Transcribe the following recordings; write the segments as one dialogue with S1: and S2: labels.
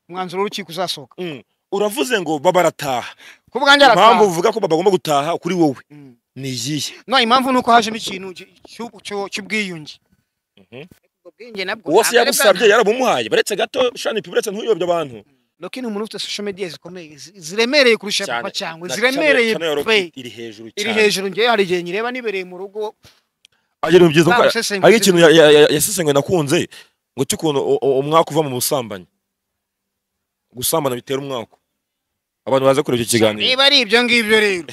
S1: umwanzuro w'urukiko uzasohoka
S2: Mm. uravuze ngo baba barataha
S1: ku bwanjye
S2: impamvu
S1: arataha
S2: uvuga ko baba bagomba gutaha kuri wowe
S1: Mm.
S2: ni iyihe
S1: no impamvu ni uko hajemo ikintu cy- cy'ubu- cyo- cy'ubwiyunge ubwo bwenge nabwo
S2: uwo
S1: ntabwo
S2: se
S1: ari
S2: yagusabye
S1: bwa-
S2: yarabumuhaye baretse gato shani pi buretse ntuyobye abantu
S1: Rocky ni umuntu ufite social media zikomeye zi- ziremereye kurusha
S2: Cyane.
S1: papa cyangwa
S2: Na
S1: ziremereye
S2: channel- channel ya Rocky
S1: pe
S2: iri hejuru
S1: iri
S2: cyane
S1: hejuru ngewe hari igihe nyireba nibereye mu rugo
S2: Ari ibintu byiza kuko- hari
S1: barusesenguye
S2: ikintu ya- ya- ya- yasesenguye nakunze ngo cy'ukuntu u- u- umwaka uva mu busambanyi gusambana bitera umwaka abantu baza kureba icyo kiganiro
S1: niba ari ibyo ngibyo rero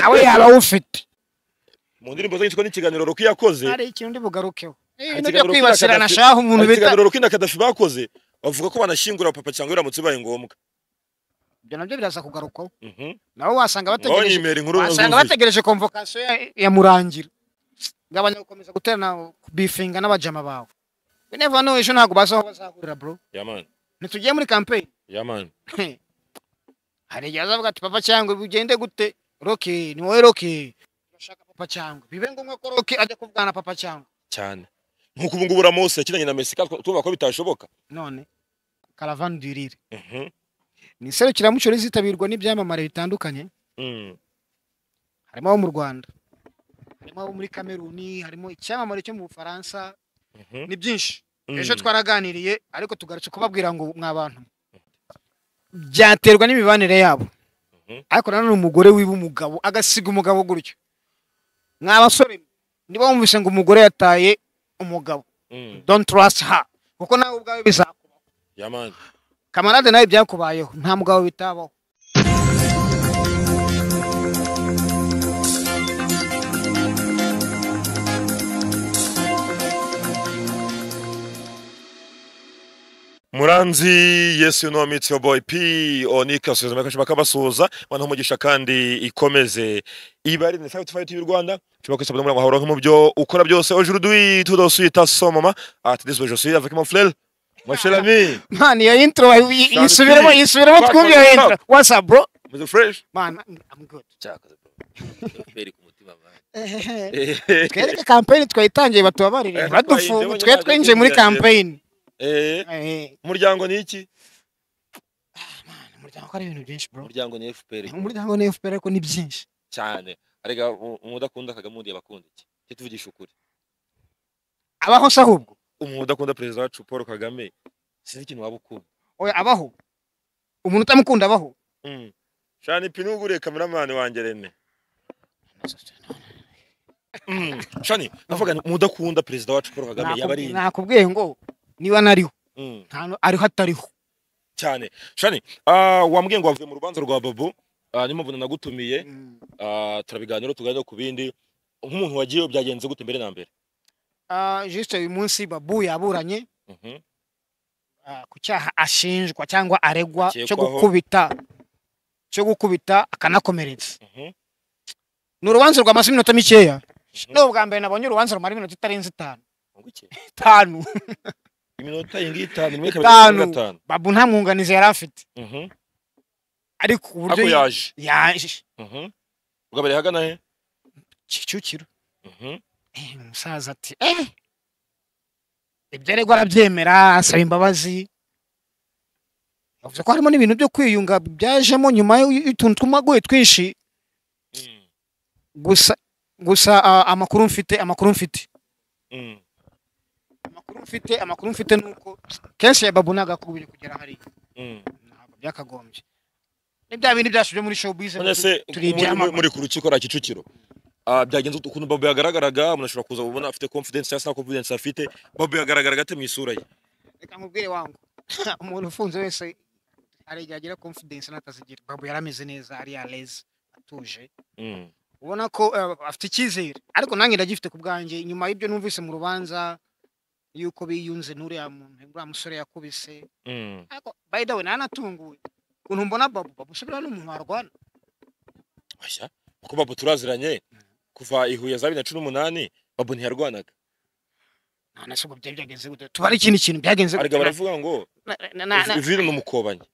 S1: nawe yaba awufite
S2: mu ndirimbo ze yitwa n'ikiganiro Rocky yakoze
S1: hari ikintu ndi bugarukeho Eh, bino
S2: Hari
S1: byo
S2: ikiganiro
S1: kwibasirana
S2: Rocky na
S1: shahu umuntu
S2: hari
S1: bita
S2: ikiganiro Rocky na Kadafi bakoze bavuga ko banashyingura papa cyangwa biramutse bibaye ngombwa
S1: ibyo nabyo biraza kugarukwaho
S2: Mhm.
S1: nabo wasanga
S2: ngaho
S1: bategereje
S2: nimera inkuru
S1: wasanga
S2: zuzuye.
S1: bategereje convocation ya- ya murangira ngabanya gukomeza guterana bifinga n'abajama bawe we never know ejo ntabwo bazi aho bazahurira bro
S2: Yaman,
S1: ntitugiye muri campaign
S2: yaman.
S1: hari igihe azavuga ati papa cyangwa bugende gute roke ni wowe roke urashaka papa cyangwa bibe ngombwa ko roke ajya kuvugana na papa cyangwa
S2: cyane nk'uko ubu ngubu uramusi yakinanye na mesika tuvuga ko bitashoboka
S1: none karavani duirire ni iserukiramuco rizitabirwa n'ibyamamare bitandukanye
S2: Mm.
S1: harimo abo mu rwanda harimo abo muri kameruni harimo icyamamare cyo mu bufaransa
S2: Mhm.
S1: ni byinshi
S2: Mm.
S1: ejo twaraganiriye ariko tugarutse kubabwira ngo mw'abantu byaterwa n'imibanire yabo
S2: Mhm.
S1: ariko nanone umugore wiba umugabo agasiga umugabo gutyo mw'abasore niba wumvise ngo umugore yataye umugabo
S2: Mm.
S1: don't trust her kuko nawe ubwawe bizakubaho
S2: yaman
S1: kamarade nawe byakubayeho nta mugabo bitabaho
S2: muranzi yesu no mitsi boy p onika suzuma kashima kabasuhuza bana umugisha kandi ikomeze ibari ni fight fight y'u Rwanda tuba ko sabana murango hahora mu byo ukora byose aujourd'hui tout dans suite à son maman à te désolé je suis avec mon frère mon cher ami
S1: man iyo intro wayi- yi-
S2: Cyane
S1: yisubiremo
S2: pe.
S1: yisubiremo
S2: Fuck,
S1: twumve iyo
S2: fuck,
S1: intro what's up bro
S2: vous êtes fresh
S1: man i'm good
S3: cyakaze bro ku mutima bana
S1: twereke kampeyini twayitangiye batubabarire
S2: Eh,
S1: badufunga
S2: twayinjemo
S1: twe
S2: nyabyo
S1: twinjiye muri
S2: by'ingenzi.
S1: kampeyini
S2: eh
S1: Eh,
S2: umuryango ni iki
S1: umuryango ko ari ibintu byinshi bro
S3: umuryango ni fpr
S1: umuryango ni fpr ariko ni byinshi
S3: cyane arega umudakunda kagame undi abakunda iki cyo tuvugisha ukuri
S1: abaho se ahubwo
S2: umuntu udakunda perezida wacu Paul Kagame sinzi ikintu waba ukunda
S1: oya abaho umuntu utamukunda abaho
S2: Mm. Shani pi nugure kameramani wanjye Rene. Mm. Shani, navuga nti mudakunda perezida wacu Paul Kagame yaba ari
S1: Nakubwi-
S2: inde?
S1: nakubwiye ngo niba nariho
S2: Mm.
S1: nta nu- ariho atariho
S2: Cyane. Shani, ah wambwiye ngo wavuye mu rubanza rwa Babu, ah niyo mpamvu nagutumiye, ah turabiganira tuganira ku bindi. Nk'umuntu wagiyeyo byagenze gute mbere na mbere?
S1: Ah, juste uyu munsi babu yaburanye
S2: Mhm.
S1: ah, ku cyaha ashinjwa cyangwa aregwa cyo
S2: Akekwaho.
S1: gukubita cyo gukubita akanakomeretsa
S2: Mhm.
S1: ni urubanza rwamaze iminota mikeya
S2: Mhm.
S1: ni ubwa mbere nabonye urubanza rumara iminota itarenze itanu
S2: Unguke.
S1: itanu
S2: Iminota ingi itanu, imwe kabiri
S1: Itanu.
S2: kabiri, gatanu.
S1: babu nta mwunganizi yari afite
S2: Mhm.
S1: ariko uburyo
S2: Ako yaje.
S1: yaje
S2: Mhm. Ugabare hagana he?
S1: kicukiro
S2: Mhm.
S1: Eh, umusaza ati eh ibyo aregwa arabyemera asaba imbabazi yavuze ko harimo n'ibintu byo kwiyunga byajemo nyuma y'u- y'utuntu tw'umagoye twinshi
S2: Mm.
S1: gusa gusa ah, amakuru mfite amakuru mfite
S2: Mm.
S1: amakuru mfite amakuru mfite ni uko kenshi ya babu nagakubye kugera hariya
S2: Mm.
S1: ntabwo byakagombye ni bya bindi byacu byo muri showbiz
S2: none se
S1: turi
S2: muri- muri
S1: ibyamamare.
S2: muri ku rukiko rwa kicukiro ah, byagenze ute? ukuntu babo yagaragaraga umuntu ashobora kuza ubona afite confidence cyangwa se nta confidence afite babo yagaragaraga ate mu isura ye
S1: reka nkubwire wangu umuntu ufunze wese hari igihe agira confidence n'atazigira babu yarameze neza ari à l'aise atuje ubona ko eh, afite icyizere ariko nanjye ndagifite ku bwanjye nyuma y'ibyo numvise mu rubanza yuko biyunze n'uriya muntu uriya musore yakubise ariko by the way nanatunguwe ukuntu mbona babu babu se buriya ni umuntu warwana
S2: Oya, kuko babo turaziranye kuva i huye za bibiri na cumi n'umunani babo ntiyarwanaga
S1: nta na se ubwo byari byagenze gute tubare ikindi kintu byagenze
S2: arega baravuga ngo
S1: Na- na- na- na-
S2: vino ni umukobanyi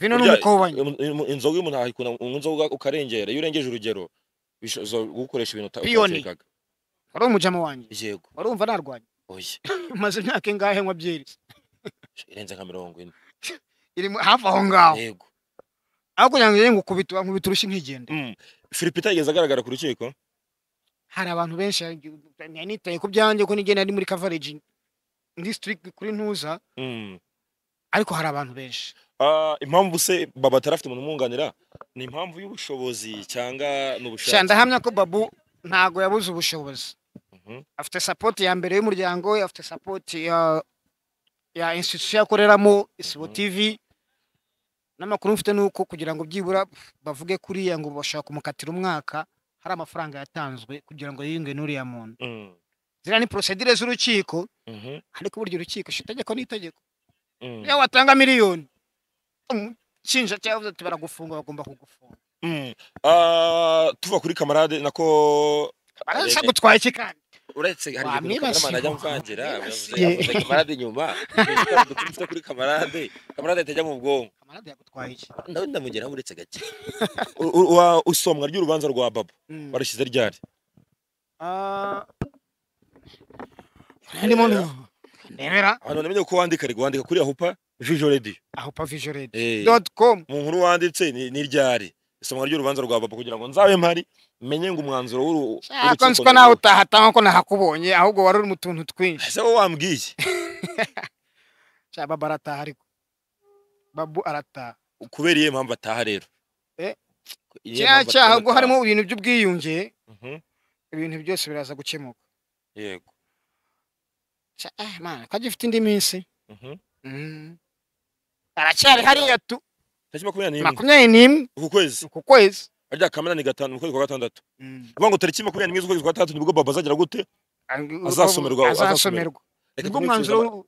S1: vino
S2: Burya,
S1: n'umukobanya
S2: um, um, inzoga y'umuntu ahayikunda um, inzoga ukarengera iyo urengeje urugero bishobora gukoresha ibintu uta-
S1: Piyoni.
S2: utatekekaga
S1: wari umujama wanjye
S2: yego
S1: warumva narwanya
S2: oya
S1: maze imyaka ingahe nkwa byeri
S2: irenze nka mirongo ine
S1: iri mu- hafi aho ngaho
S2: yego
S1: aho kugira ngo ngende ngukubite wankubita urushyi ntigende
S2: Mm. Philip yageze agaragara ku rukiko
S1: hari abantu benshi nari nitaye ku byanjye ko nigenda ari muri coverage district kuri ntuza
S2: Mm.
S1: ariko hari abantu benshi
S2: Ah, impamvu se baba atarafite umuntu umwunganira ni impamvu y'ubushobozi cyangwa ni
S1: sha
S2: ubushake
S1: ndahamya ko babu ntago yabuze ubushobozi
S2: Mhm.
S1: afite sapoti ya mbere y'umuryango we afite sapoti ya ya institution akoreramo isibo
S2: Mhm.
S1: tv n'amakuru mfite ni uko kugira ngo byibura bavuge kuriya ngo bashobora kumukatira umwaka hari amafaranga yatanzwe kugira ngo yiyunge n'uriya muntu
S2: Mm.
S1: ziriya ni porosedire z'urukiko
S2: Mhm.
S1: ariko burya urukiko si itegeko n'itegeko
S2: Mm.
S1: iyo watanga miliyoni umushinjacyaha avuze ati baragufunga bagomba kugufunga
S2: Mm. Ah, tuva kuri kamarade nako
S1: barasa gutwaye iki kandi
S3: uretse hari igihe
S1: Wamwibasiye.
S3: kameramani ajya mvangira
S1: Wamwibasiye.
S3: yavuze kamarade inyuma dufite kuri kamarade kamarade atajya mu bwonko
S1: kamarade yagutwaye iki
S3: nawe ndamugeraho uretse gake
S2: u- u- wa- usomwa ry'urubanza rwa baba
S1: Mm.
S2: barushyize ryari
S1: Ah. ndimo ndebera
S2: abantu bamenye ko wandika ariko wandika kuri ahupa vijo radio
S1: aho pavision
S2: Eh,
S1: dot com
S2: mu nkuru wanditse ni ni ryari isomwa ry'urubanza rwa baba kugira ngo nzabe mpari menye ngo umwanzuro w'uru
S1: ariko
S2: w'urukiko
S1: nzi ko nawe utahatanga ko nahakubonye ahubwo wari uri mu tuntu twinshi
S2: ese wowe wambwiye
S1: Sha, baba arataha ariko babu arataha
S2: kubera iyihe mpamvu ataha rero
S1: Eh,
S2: Iyihe
S1: kiriya
S2: mpamvu
S1: cyaha
S2: ataha?
S1: ubwo harimo ibintu by'ubwiyunge
S2: Mhm,
S1: ibintu byose biraza gukemuka
S2: yego
S1: Sha, ah, mana ko agifite indi minsi
S2: Mhm.
S1: Mm. aracyari hariya tu
S2: tariki makumyabiri n'imwe
S1: makumyabiri n'imwe
S2: uku kwezi
S1: uku kwezi
S2: arya kamena ni gatanu mu kwezi kwa gatandatu
S1: Mm.
S2: uvuga ngo tariki makumyabiri n'imwe z'ukwezi kwa gatandatu nibwo baba azagera gute Azasomerwa,
S1: azasomerwa
S2: Reka
S1: nibwo
S2: tumwifuze aba-
S1: umwanzuro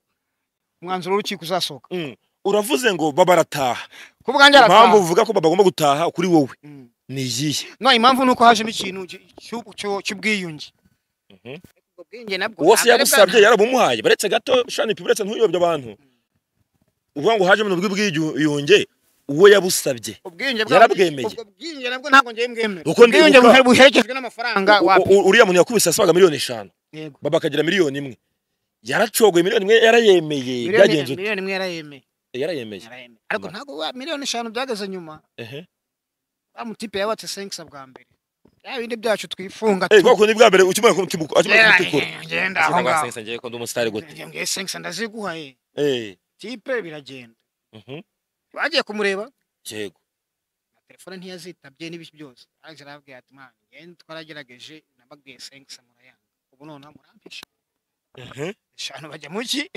S1: umwanzuro w'urukiko uzasohoka
S2: Mm. uravuze ngo baba arataha
S1: ku bwanjye
S2: impamvu
S1: arataha
S2: uvuga ko baba bagomba gutaha kuri wowe
S1: Mm.
S2: ni iyihe
S1: no impamvu ni uko hajemo ikintu cy- cy'u- cy'u- cy'ubwiyunge
S2: Mhm.
S1: ubwo bwiyunge nabwo
S2: uwo se
S1: ntabwo ari
S2: yagusabye
S1: bwa-
S2: yarabumuhaye baretse gato shani pi baretse ntuyobye abantu uvuga ngo haje mu bw'ubwiyunge uwo yabusabye
S1: ubwiyunge bwa-
S2: yarabwemeye.
S1: ubwo bwiyunge nabwo ntabwo ngiye mbwemera
S2: Kuko ndibuka-
S1: ubwiyunge buhe- buherekejwe n'amafaranga
S2: U-
S1: wapi
S2: u- uriya muntu yakubise yasabaga miliyoni eshanu
S1: yego
S2: baba akagira miliyoni imwe yaracogoye miliyoni imwe yarayemeye byagenze
S1: miliyoni
S2: ute
S1: miliyoni imwe yarayemeye
S2: yarayemeye
S1: yarayemeye ariko
S2: Ma-
S1: ntabwo wa- miliyoni eshanu byageze nyuma
S2: ehe
S1: wa mutipe yabatse senkisa bwa mbere ya bindi byacu twifunga
S2: Eh,
S1: tu-
S2: bwa kundi bwa mbere ukimara kumutubuka akimara
S1: Yeah,
S2: kumutukura
S1: ngenda aho
S3: Sinanga
S1: ngaho
S3: sensa ngiye ko ndi umusitari gute
S1: Ngiye- ngiye senkisa ndaziguhaye
S2: eh
S1: tipe biragenda
S2: mhm
S1: bagiye kumureba
S2: yego
S1: na telefone ntiyazitabye n'ibiki byose alex arababwira ati mwana ngende twaragerageje nababwiye senkisa murayanga ubu noneho murampisha
S2: mhm
S1: eshanu bajya mu ki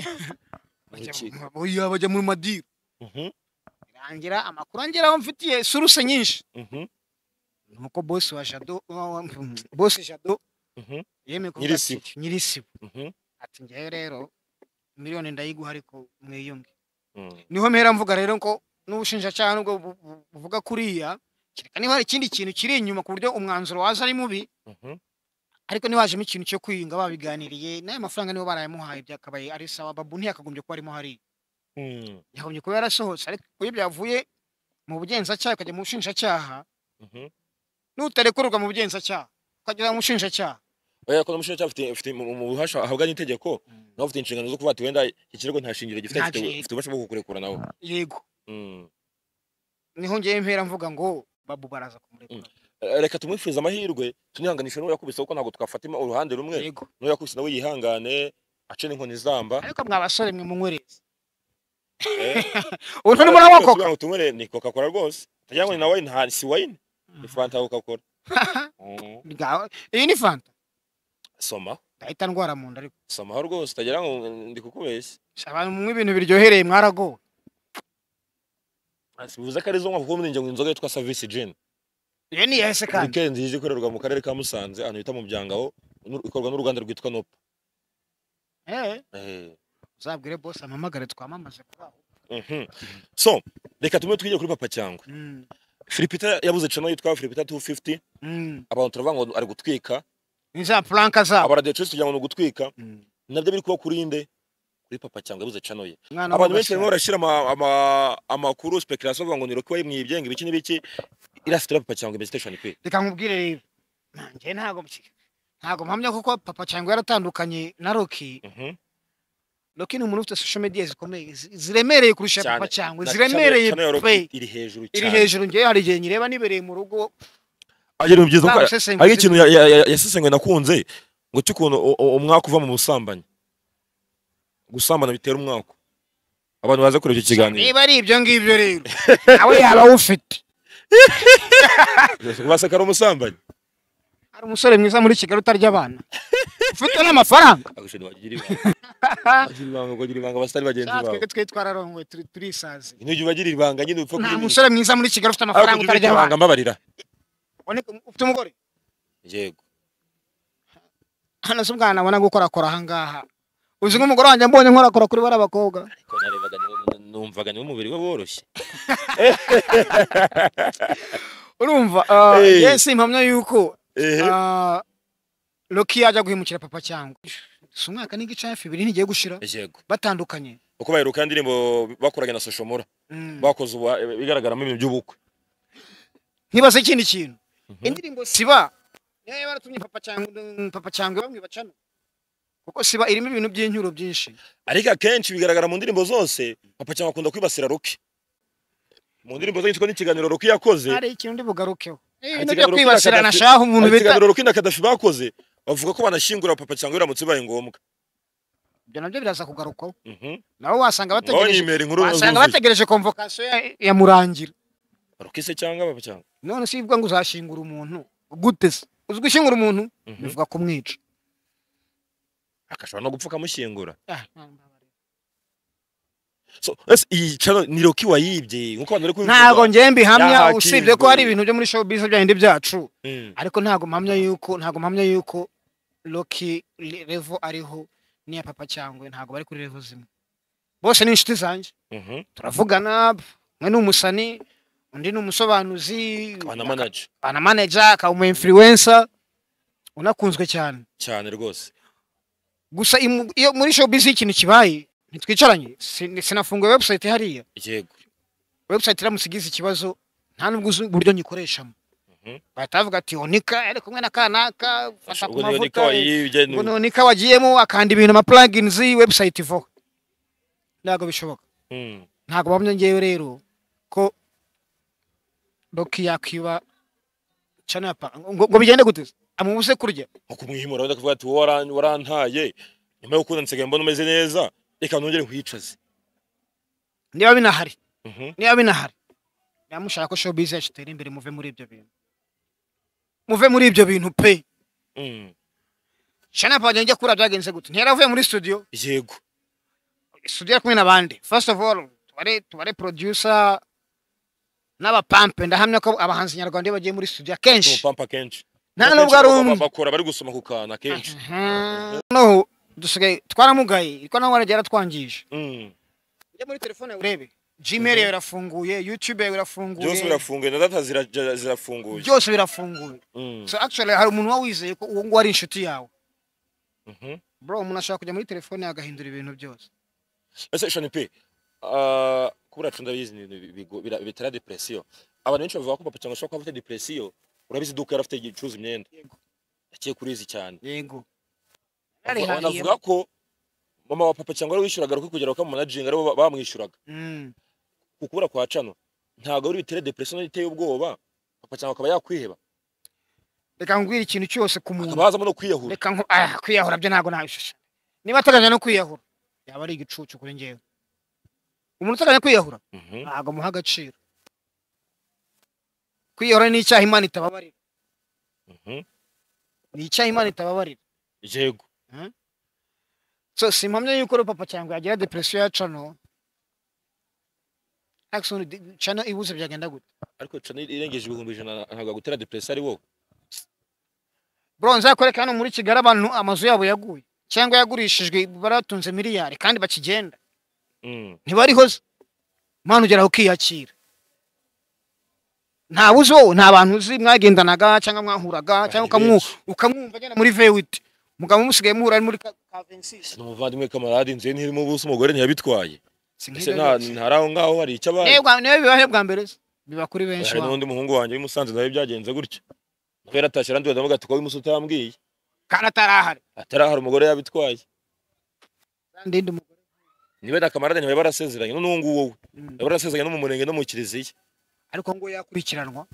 S1: Bajya
S2: Mu ki?
S1: mu- oya bajya mu madiro
S2: mhm
S1: irangira amakuru angeraho mfitiye suruse nyinshi
S2: mhm
S1: nuko bosi wa jado wa- wa- mm, bosi jado
S2: mhm
S1: yemeye kuvuga ati,
S2: Nyirisibo.
S1: nyirisibo
S2: mhm
S1: ati ngewe rero miliyoni ndayiguha ariko mwiyunge
S2: Mm.
S1: niho mpera mvuga rero ko n'ubushinjacyaha nubwo bu- bu- buvuga kuriya kereka niba hari ikindi kintu kiri inyuma ku buryo umwanzuro waza ari mubi
S2: mhm
S1: ariko ntiwajemo ikintu cyo kwiyunga babiganiriye n'ayo mafaranga nibo barayamuhaye byakabaye ari sawa babu ntiyakagombye kuba arimo hariya
S2: Mm.
S1: yakagombye kuba yarasohotse ariko iyo byavuye mu bugenzacyaha ukajya mu bushinjacyaha
S2: Mhm.
S1: n'utarekururwa mu bugenzacyaha ukagera mu bushinjacyaha
S2: Oya ko n'umushinga cyafite afite mu mu buhasha ahabwa n'itegeko nawe ufite inshingano zo kuvuga ati wenda iki kirego nta shingiro gifite
S1: Nta
S2: gifite
S1: shingiro.
S2: gifite ububasha bwo kukurekura nawe
S1: yego
S2: Mm.
S1: niho ngewe mpera mvuga ngo babu baraza kumurekura
S2: Eh, reka tumwifurize amahirwe tunihanganishe n'uwo yakubise kuko ntabwo twafatima uruhande rumwe
S1: yego
S2: n'uwo yakubise nawe yihangane ace n'inkoni izamba
S1: ariko mwa basore mwe munywereza
S2: eh
S1: ubu ni muri amoko
S2: Tugira ngo tunywere ni coca cola rwose tugira ngo ni na wine nta si wine ni fanta coca cola
S1: iyi ni fanta
S2: soma
S1: ndahita ndwara mu nda ariko
S2: somaho rwose utagira ngo ndi kukubeshya
S1: Si abantu munywa ibintu biryohereye mwaragowe
S2: bivuze ko ari zo mwaka kuko murenge ngo inzoga yitwa savisi jeni
S1: iyo ni iya ese kandi
S2: weekend yizi ikorerwa mu karere ka musanze ahantu bita mu byangaho n'u- ikorwa n'uruganda rwitwa nopa
S1: Eh,
S2: Eh,
S1: uzabwire bose amamagare twamamaze kubaho
S2: mhm. so reka tumwe twigire kuri papa cyangwa
S1: Mm,
S2: filipita yabuze cano yitwa filipita 250
S1: mm.
S2: abantu turavuga ngo ari gutwika
S1: ni za puranka zabo
S2: abaradiyotisi tugira ngo ni ugutwika
S1: Mm.
S2: nabyo biri kuba kuri nde kuri papa cyangwa yabuze cano ye
S1: Umwana
S2: abantu
S1: w'umusore.
S2: benshi barimo barashyira ama- ama- amakuru speculation bavuga ngo ni roki wayimwiye ibyenga ibiki n'ibiki irafite papa cyangwa investigation pe
S1: reka nkubwire rero nanjye ntabwo ntabwo mpamya kuko papa cyangwa yaratandukanye na roki
S2: Mhm.
S1: Rocky ni umuntu ufite social media zikomeye zi- ziremereye kurusha
S3: Cyane.
S1: papa cyangwa
S3: Na channel-
S1: ziremereye
S3: channel ya
S1: pe
S3: Rocky iri hejuru
S1: iri
S3: cyane
S1: hejuru njyewe hari igihe nyireba nibereye mu rugo
S2: agira ibintu byiza kuko
S1: barusesenguye
S2: hari ikintu ya- ya- ya- yasesenguye nakunze ngo cy'ukuntu u- u- umwaku uva mu busambanyi gusambana bitera umwaku abantu baza kureba icyo kiganiro
S1: niba ari ibyo ngibyo rero nawe yaba awufite
S2: baseka ari umusambanyi
S1: hari umusore mwiza muri kigali utarya abana ufite n'amafaranga
S3: Agushira bagira ibanga bagira ibanga bagira ibanga basitari bagenzi
S1: Natwe
S3: bawe
S1: twe twitwararongoye turi- turisaze
S2: nujya ubagira ibanga nyine upfa
S1: nta
S2: kugira ibanga.
S1: musore mwiza muri kigali ufite amafaranga
S2: Ariko
S1: utarya
S2: kugira
S1: abana
S2: ibanga mbabarira
S1: Uboneka- ufite umugore
S3: yego
S1: hano si ubwana abona gukorakora ahangaha uzi nk'umugore wanjye mbonye nkorakora kuri bariya bakobwa
S3: ariko narebaga niwe numvaga niwe umubiri we woroshye
S1: urumva ah,
S2: Eh.
S1: yesi impamya yuko
S2: ehe
S1: ah, Rocky yajya guhemukira papa cyangwa si umwaka n'igice hafi ibiri ntigiye gushira
S3: yego
S1: batandukanye
S2: uko baheruka indirimbo bakoranye na soshomora
S1: Mm.
S2: bakoze ubu- bigaragaramo ibintu by'ubukwe
S1: ntibaze ikindi kintu indirimbo siba niyo baratumye papa cyangwa papa cyangwa bamwe bacana kuko siba irimo ibintu by'inyuro byinshi
S2: ariko akenshi bigaragara mu ndirimbo zose papa cyangwa akunda kwibasira ruki mu ndirimbo zose yitwa n'ikiganiro ruki yakoze
S1: hari ikintu ndi bugarukeho
S2: Hari
S1: ibintu byo
S2: ikiganiro
S1: kwibasirana
S2: Kadafi-
S1: shaho umuntu
S2: hari
S1: bita
S2: ikiganiro ruki na kadafi bakoze bavuga ko banashyingura papa cyangwa biramutse bibaye ngombwa
S1: ibyo nabyo biraza kugarukwaho
S2: Mhm.
S1: nabo wasanga
S2: ngaho
S1: bategereje
S2: nyimera inkuru
S1: wasanga
S2: zuzuye
S1: bategereje konvokasiyo ya- ya murangira
S2: ruki se cyangwa papa cyangwa
S1: none si ibwa ngo uzashingura umuntu gute se uzi gushyingura umuntu
S2: Mhm.
S1: bivuga kumwica
S2: akashobora no gupfa akamushyingura
S1: Ah, nta-
S2: So, ese iyi channel ni ruki wayibye nkuko abantu bari kubivuga
S1: ntabwo njye mbihamya
S2: Yahakinzwe.
S1: usibye ko hari ibintu byo muri showbiz byahindi byacu
S2: Mm.
S1: ariko ntabwo mpamya yuko ntabwo mpamya yuko Rocky le- level ariho n'iya papa cyangwa ntabwo bari kuri level zimwe bose ni inshuti zanjye
S2: Mhm.
S1: turavugana umwe ni umusani undi ni umusobanuzi
S2: Akaba na manager
S1: ana manager akaba umu influencer unakunzwe cyane
S2: cyane rwose
S1: gusa imu- iyo muri showbiz iyo ikintu kibaye ntitwicaranye sin- sinafunguye website hariya
S2: yego
S1: website iramutse igize ikibazo nta n'ubwo uzi uburyo nyikoreshamo
S2: Mhm.
S1: bahita bavuga ati onika ari kumwe na kanaka fata ku
S2: ubwo niyo
S1: mavuta
S2: nika wayibye ni
S1: ngo nonika wagiyemo akanda ibintu ama plugins website ivaho ntabwo bishoboka
S2: Mm.
S1: ntabwo bamwe ngewe rero ko Rocky yakwiba channel ya pa- ngo ngo bigende gute se? amubuze kurya
S2: nko kumwihimura wenda kuvuga ati "Wowe waran- warantaye nyuma yo gukunda nsigaye mbona umeze neza reka nongere nkwicaze
S1: niba binahari
S2: Mhm.
S1: niba binahari niba mushaka ko showbiz yacu itere imbere muve muri ibyo bintu muve muri ibyo bintu pe
S2: Mm.
S1: channel pa njya kura byagenze gute ntiyaravuye muri studio
S2: yego
S1: studio ari kumwe n'abandi first of all tubare tubare producer n'abapampe ndahamya ko abahanzi nyarwanda iyo bagiye muri studio akenshi
S2: umupampa kenshi
S1: nta nubwo ari umwe
S2: bakora bari gusoma ku kantu akenshi
S1: Aha. noneho dusigaye twaramugaye ikoranabuhanga ryaratwangije
S2: Mm.
S1: ujya muri telefone yawe urebe gmail yawe irafunguye youtube yawe irafunguye
S2: byose birafunguye na data zira- zirafunguye
S1: byose birafunguye
S2: Mm.
S1: so actually hari umuntu uba wizeye ko uwo nguwo ari inshuti yawe
S2: Mhm.
S1: bro umuntu ashobora kujya muri telefone yawe agahindura ibintu byose
S2: ese shani pe ah, kubura cunda bizi ni ibintu bigo- bira- bitera depresiyo abantu benshi bavuga ko papa cyangwa ashobora kuba afite depresiyo urabizi iduka yari afite icuruza imyenda
S1: Yego.
S2: akeye kurizi cyane
S1: yego
S2: Bavuga- banavuga ko mama wa papa cyangwa wishyuraga ruko kugera bakamumanajinga aribo ba- bamwishyuraga
S1: Mm.
S2: ku kubura kwa cano ntabwo ari bitera depresiyo nayo iteye ubwoba papa cyangwa akaba yakwiheba
S1: reka ngwira ikintu cyose ku muntu
S2: akaba yazamo no kwiyahura
S1: reka nko ah, kwiyahura byo ntabwo nabishusha niba ateganya no kwiyahura yaba ari igicucu kuri njyewe umuntu uteganya kwiyahura
S2: Mhm.
S1: ntabwo amuha agaciro kwiyahura ni icyaha imana itababarira
S2: Mhm.
S1: ni icyaha imana itababarira
S2: yego
S1: so si impamya yuko rero papa cyangwa yagira depresiyo ya cano Axon di- cano ibuze byagenda gute
S2: ariko cano irengeje ibihumbi ijana ntabwo gutera depresiyo ari wowe
S1: bro nzakwereka hano muri kigali abantu amazu yabo yaguye cyangwa yagurishijwe baratunze miliyari kandi bakigenda
S2: Mm.
S1: ntibariho se mwana ugeraho ukiyakira ntawe uzi wowe nta bantu uzi mwagendanaga cyangwa mwahuraga cyangwa
S2: Abantu
S1: ukamwu-
S2: benshi.
S1: ukamwumva agenda muri vewiti mugabo musigaye muhura ari muri kavensis
S2: ni umuvandimwe kamarade inzu ye ntirimo ubusa umugore ntiyabitwaye ese nta ntari aho ngaho hari icyo abaye
S1: niwe bibahe bwa mbere se biba kuri benshi
S2: hari
S1: wa-
S2: n'undi muhungu wanjye w'i Musanze nawe byagenze gutyo kuko yaratashye arandiwe ndavuga ati ko w'imusi utambwiye
S1: kandi atarahari
S2: atarahari umugore yabitwaye
S1: Kandi ndi umugore
S2: niba na kamarade ntibari barasezeranye n'ubu ngubu wowe
S1: Mm.
S2: bari barasezeranye no mu murenge no mu kiliziya
S1: ariko ngo yakurikiranwa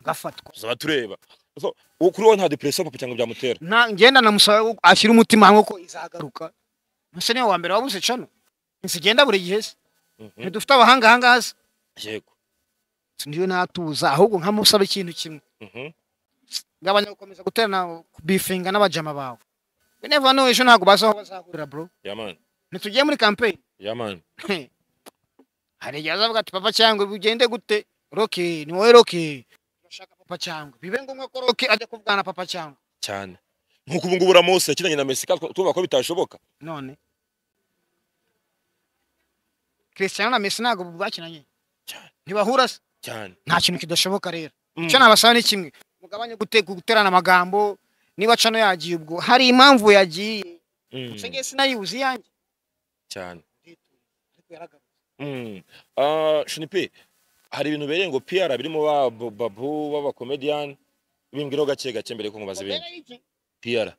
S1: agafatwa
S2: tuzaba tureba So, uwo kuri wowe nta depression papa cyangwa byamutera
S1: Na- ngenda namusaba ko ashyira umutima hamwe ko izagaruka ese niwe wa mbere wabuze cano nsigenda buri gihe se
S2: Mhm.
S1: ntidufite abahanga ahangaha se
S2: yego
S1: ndiwe natuza ahubwo nkamusaba ikintu kimwe
S2: Mhm.
S1: ngabanya gukomeza guterana kubifinga n'abajama bawe we never know ejo ntabwo bazi aho bazahurira bro
S2: yamani
S1: ntitugiye muri campaign
S2: yamani
S1: hari igihe azavuga ati papa cyangwa bigende gute roki ni wowe roki urashaka papa cyangwa bibe ngombwa ko roki ajya kuvugana na papa cyangwa
S2: cyane nk'uko ubu ngubu uramusi yakinanye na mesika tuvuga ko bitashoboka
S1: none Cristiano na Messi ntabwo bakinanye
S2: Cyane.
S1: ntibahura se
S2: cyane
S1: nta kintu kidashoboka rero
S2: Mm.
S1: icyo nabasaba ni kimwe mugabanye gute guterana amagambo niba cano yagiye ubwo hari impamvu yagiye
S2: Mm.
S1: se ngiye sinayibuze iyanjye
S2: cyane
S1: ariko yaragarutse
S2: Mm. Ah, shunipe hari ibintu bereye ngo pr birimo ba Bo- babu b'abakomediyani bimbwiraho gake gake mbere ko nkubaza ibindi pr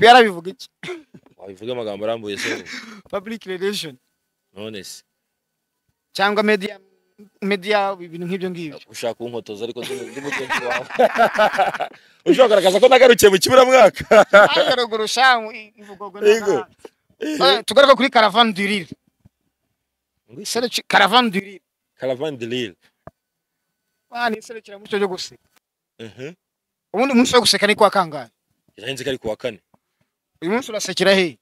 S1: piyara bivuga iki
S2: wabivuga amagambo arambuye se
S1: public relation
S2: none se
S1: cyangwa media media ibintu nk'ibyo ngibyo
S2: ushaka kunkotoza ariko ndi ndi mugenzi wawe ushobora kugaragaza ko nagarukiye mu kiburamwaka
S1: ariko ruguru shamu ivugurwa
S2: Yego.
S1: n'abana. Eh, tugaruke kuri caravane du rire iserukira caravane du rire
S2: karavani dirire
S1: bana ni iserukiramuco ryo guseka ubundi umunsi wo guseka ni kuwa kangahe
S2: yahenze ko ari ku wa kane
S1: uyu munsi urasekera he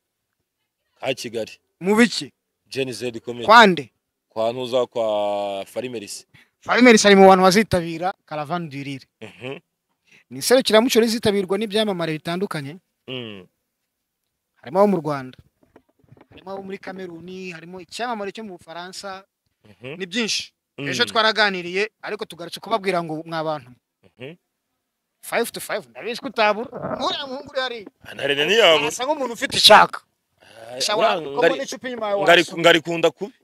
S2: ka kigali
S1: mu biki
S2: jeni zedi ikomeye
S1: kwande
S2: kwa ntuza kwa farimerisi
S1: farimerisi ari mu bantu bazitabira caravane du rire
S2: Mhm.
S1: ni iserukiramuco rizitabirwa n'ibyamamare bitandukanye
S2: Mm.
S1: harimo abo mu rwanda harimo abo muri kameruni harimo icyamamare cyo mu bufaransa
S2: Mhm.
S1: ni byinshi
S2: Mm.
S1: ejo twaraganiriye ariko tugarutse kubabwira ngo mwa bantu
S2: Mhm.
S1: five to five ndabizi ko utabura uriya muhungu uri hariya
S2: Ah, na rene niyabo
S1: asa nk'umuntu ufite ishaka
S2: Ah,
S1: shawara
S2: ngari-
S1: kuko n'icupa inyuma yawe
S2: ngari
S1: waso.
S2: ngarikunda kubi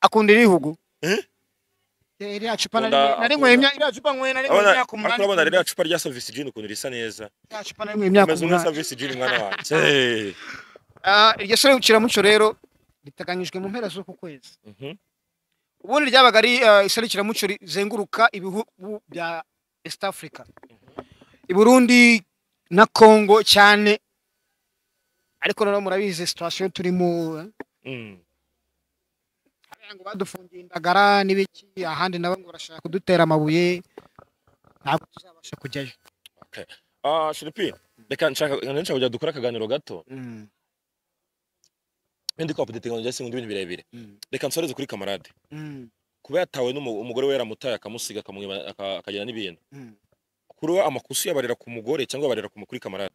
S1: akunda irihugu
S2: Eh?
S1: Eh, iriya cupa nari
S2: Akunda-
S1: nari nyweye
S2: akunda.
S1: imya- iriya cupa nyweye nari nyweye
S2: abona
S1: imyaka
S2: ariko urabona ririya
S1: umunani
S2: cupa rya savisi jini ukuntu risa neza
S1: iriya cupa nari nyweye imyaka
S2: umeze nka
S1: umunani
S2: savisi jini mwana wanjye Eh.
S1: Ah, iryo serukiramuco rero riteganyijwe mu mpera z'uku kwezi
S2: Mhm.
S1: ubundi ryabaga ari eh, iserukiramuco rizenguruka ibihugu bya East Africa i Burundi na Congo cyane ariko noneho murabizi situation turimo eh,
S2: Mm.
S1: hariya ngo badufungiye indagara n'ibiki ahandi nabo ngo barashaka kudutera amabuye ntabwo tuzabasha kujyayo
S2: Ah, Shiripi, reka nshaka nshaka kujya dukora akaganiro gato
S1: Mm,
S2: ndi kwapudete ngo njye singundi ibintu birebire
S1: mm,
S2: reka nsoreze kuri kamarade
S1: mm,
S2: kuba yatawe n'umugore we yaramutaye akamusiga akamwiba- aka- akagira n'ibintu
S1: mm.
S2: kuri we amakosa yabarira ku mugore cyangwa yabarira ku mu- kuri kamarade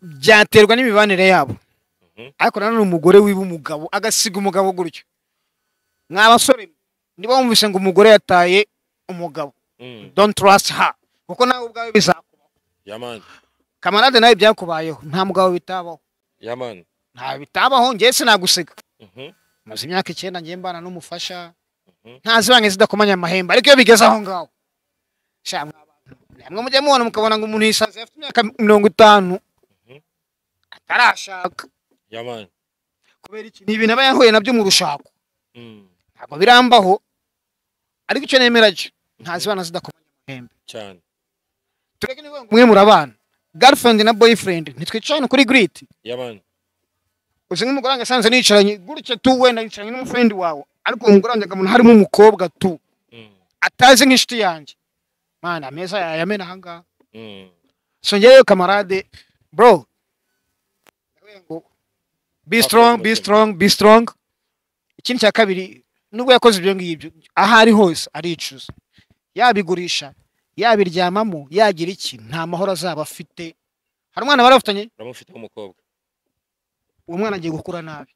S1: byaterwa n'imibanire yabo
S2: Mhm.
S1: ariko nanone umugore wiba umugabo agasiga umugabo gutyo mwa basore niba wumvise ngo umugore yataye umugabo
S2: Mm,
S1: don't trust her kuko nawe ubwawe bizakubaho
S2: yamani
S1: kamarade nawe byakubayeho nta mugabo bitabaho
S2: yamani
S1: nta bitabaho ngewe sinaguseka
S2: Mhm,
S1: maze imyaka icyenda ngiye mbana n'umufasha
S2: Mhm.
S1: ntazibange zidakomanya amahembe ariko iyo bigeze aho ngaho sha mwa bantu, namwe mujya mubona mukabona ngo umuntu yisanze afite imyaka mirongo itanu
S2: Mhm.
S1: atarashaka
S2: yamani
S1: kubera iki ni ibintu aba yahuye nabyo mu rushako
S2: Mm,
S1: ntabwo birambaho ariko icyo nemera cyo ntazibana zidakomanya amahembe
S2: cyane
S1: tureke ni mwe murabana girlfriend na boyfriend ntitwicarane kuri grit
S2: yamani
S1: uzi nk'umugore wanjye asanze nicaranye gutya tu wenda yicaranye n'umufrendi wawe ariko uwo mugore wanjye akabona harimo umukobwa tu
S2: Mm,
S1: atazi nk'inshuti yanjye mana ameza yayamena ahangaha
S2: mm,
S1: so ngewe kamarade bro ndavuga ngo be strong be strong be strong ikindi cya kabiri nubwo yakoze ibyo ngibyo aho ari hose aricuza yabigurisha yabiryamamo yagira iki nta mahoro azaba afite hari umwana bari bafitanye
S2: uramufite w'umukobwa
S1: uwo mwana agiye gukura nabi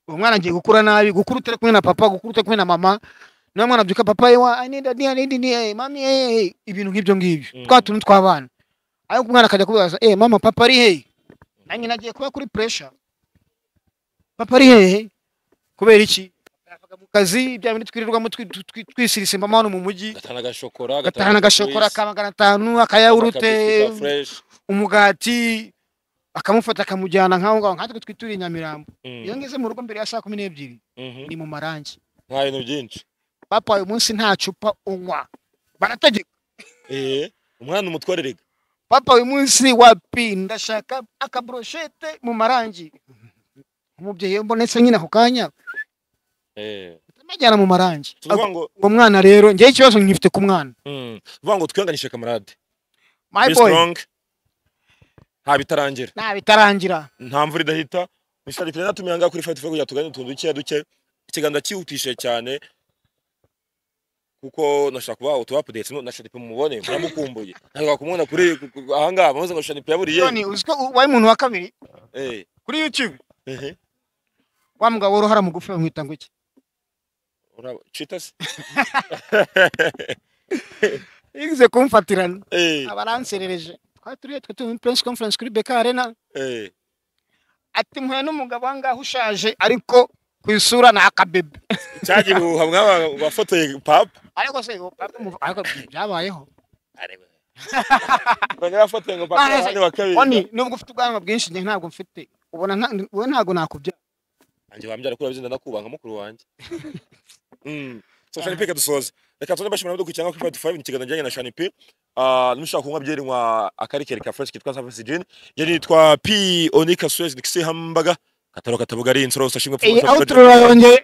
S1: uwo mwana agiye gukura nabi gukura utari kumwe na papa gukura utari kumwe na mama niba mwana abyuka papa yewa I need a dear, I need a dear, mami eh, eh," ibintu nk'ibyo ngibyo
S2: Mm.
S1: twa tuntu tw'abana ariko umwana akajya kubibaza eh mama papa ari hehe nanjye nagiye kuba kuri pressure papa ari hehe kubera iki yavaga mu kazi bya bindi twirirwamo twi- twi- twi- twisirisimba amahano mu mujyi
S2: agatahana agashokora
S1: gatahana agashokora ka magana atanu
S2: akayawurute
S1: akayawurute umugati bakamufata akamujyana nk'aho ngaho nkatwe twituriye nyamirambo
S2: Mm.
S1: iyo ngeze mu rugo mbere ya saa kumi n'ebyiri
S2: Mhm.
S1: ni mu marangi
S2: nta bintu byinshi
S1: papa uyu munsi nta cupa unywa barategeka
S2: Eh, umwana umutwarerega
S1: papa uyu munsi wapi ndashaka akaburoshete mu marangi umubyeyi iyo mbonetse nyine ako kanya amajyana mu marangi
S2: tuvuga ngo
S1: uwo mwana rero njyewe ikibazo nkifite ku mwana
S2: Mm. tuvuga ngo twihanganishe kamarade
S1: my
S2: Be
S1: boy
S2: strong. nta bitarangira
S1: nta bitarangira
S2: nta mvura idahita mishari perezida atumiye ahangaha kuri fayiti kugira ngo tuganire utuntu duke duke ikiganza cyihutishe cyane kuko nashaka kubaha utu apudeti no nashaka mumubone muramukumbuye nashaka kumubona kuri ku- ku- ahangaha muze ngo shanipe yaburiye
S1: none uzi ko u- wabaye umuntu wa kabiri
S2: Eh,
S1: kuri youtube
S2: ehe.
S1: wa mugabo worohara mugufi bamwita ngo iki
S2: Uraba- cita se
S1: yigize kumfatirana
S2: Eh,
S1: abaranserereje twari turiyo twe turi muri press conference kuri beka arena
S2: eh.
S1: ati mpuye n'umugabo aha ngaha ushaje ariko ku isura ni akabebe
S2: cya gihuha mwaba wafotoye papa
S1: ariko se uwo papa umuva- ariko byabayeho
S2: banyura bafotoye ngo papa
S1: Ah,
S2: hano wa
S1: oni
S2: kabiri
S1: nubwo ufite ubwanwa bwinshi njye ntabwo mfite ubona nta- wowe ntabwo nakubyara
S2: nanjye wambyara kuri abazinda ndakubaha nka mukuru wanjye Mm. so shanipe reka dusoze reka tuze bashimira abadukurikira nka kuri fayiti fayive mu kiganza kijyanye na shanipe Ah, n'ushaka kunywa byeri nywa akarikeri ka fresh kitwa savisi jini yari yitwa p onika suwezi dikisi hambaga kataro katabuga ari insoro gusa shimwe
S1: iyi outro yongeye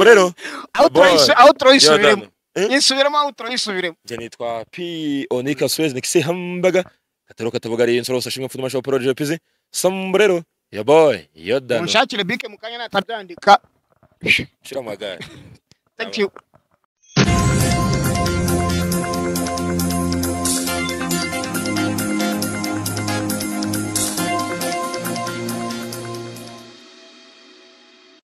S2: rero
S1: outro
S2: Boy.
S1: yisu- outro yisubiremo
S2: yadana Eh?
S1: yisubiremo outro yisubiremo
S2: njye nitwa p onika suwezi dikisi hambaga kataro katabuga ari insoro gusa shimwe futuma shopu roje pizi samburero ya boy yodana
S1: munshakire bike mu kanya natabyandika
S2: shira mu magare
S1: thank you